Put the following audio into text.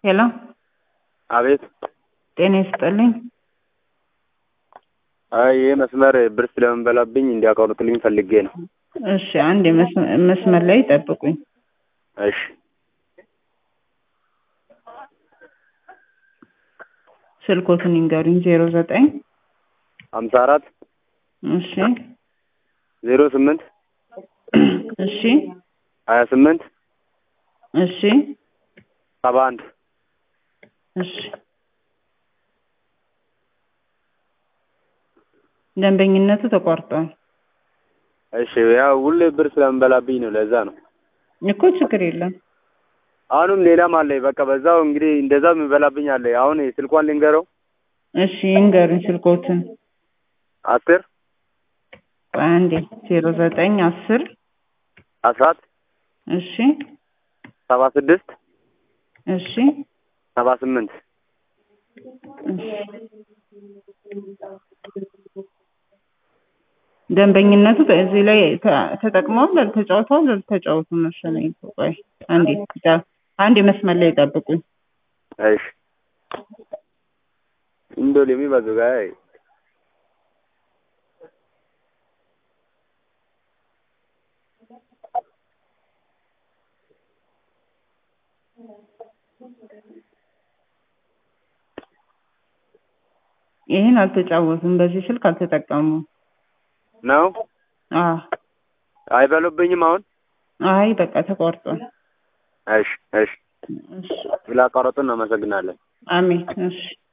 ሄሎ አቤት ጤና ይስጥልኝ። አይ ይህ መስመር ብር ስለምንበላብኝ እንዲያቋርጡልኝ ፈልጌ ነው። እሺ አንድ የመስመ- መስመር ላይ ጠብቁኝ። እሺ ስልኮትን ይንገሩኝ። ዜሮ ዘጠኝ ሀምሳ አራት እሺ ዜሮ ስምንት እሺ ሀያ ስምንት እሺ ሰባ አንድ እሺ ደንበኝነቱ ተቋርጧል እሺ ያው ሁሌ ብር ስለምንበላብኝ ነው። ለዛ ነው። እኮ ችግር የለም። አሁንም ሌላም አለ። በቃ በዛው እንግዲህ እንደዛ የሚበላብኝ አለ። አሁን ስልኳን ልንገረው። እሺ ይንገሩኝ ስልኮትን። አስር አንዴ ዜሮ ዘጠኝ አስር አስራት እሺ ሰባ ስድስት እሺ ሰባ ስምንት እሺ ደንበኝነቱ በዚህ ላይ ተ- ተጠቅመዋል አልተጫውተዋል አልተጫወቱም መሰለኝ። ቆይ አንዴ ዳ- አንዴ መስመር ላይ ጠብቁኝ። እሺ እንደው የሚባዙ ጋር ይህን አልተጫወቱም። በዚህ ስልክ አልተጠቀሙም። ነው አዎ አይበሉብኝም። አሁን አይ በቃ ተቋርጧል። እሺ እሺ እሺ ስላቋረጡ እናመሰግናለን። አሜን። እሺ